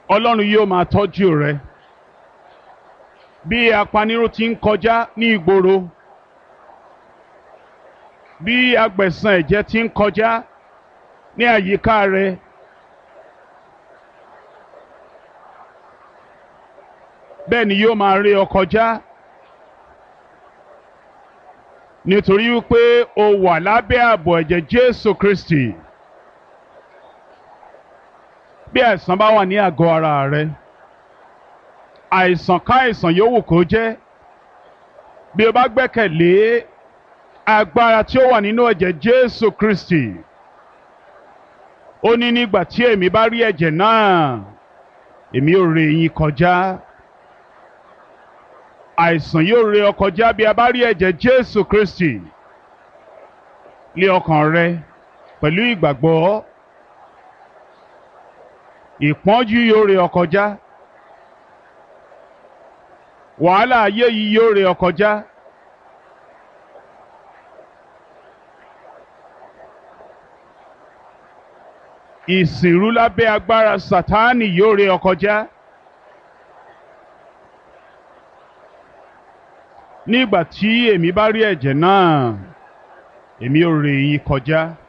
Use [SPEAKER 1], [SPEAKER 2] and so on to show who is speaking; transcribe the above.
[SPEAKER 1] ọlọ́run yóò máa tọ́jú rẹ bí apanirun ti ń kọjá ní ìgboro bí agbẹ̀san ẹ̀jẹ̀ ti ń kọjá ní àyíká rẹ bẹ́ẹ̀ ni yóò máa rí ọ kọjá nítorí wípé o wà lábẹ́ ààbò ẹ̀jẹ̀ Jésù Kristi bí àìsàn bá wà ní àgọ́ ara rẹ àìsàn káìsàn yòówù kó jẹ́ bí o bá gbẹ́kẹ̀lé agbára tí ó wà nínú ẹ̀jẹ̀ Jésù Kristi ó ní nígbà tí èmi bá rí ẹ̀jẹ̀ náà èmi ò ré yín kọjá àìsàn yóò ré ọ kọjá bí a bá rí ẹ̀jẹ̀ Jésù Kristi lé ọkàn rẹ pẹ̀lú ìgbàgbọ́ ìpọ́njú yóò ré ọ kọjá wàhálà ayé yìí yóò ré ọ kọjá. ìsìnrú lábẹ́ agbára Sátánì yóò ré ọ kọjá. nígbà tí èmi bá rí ẹ̀jẹ̀ náà èmi ò ré yín kọjá.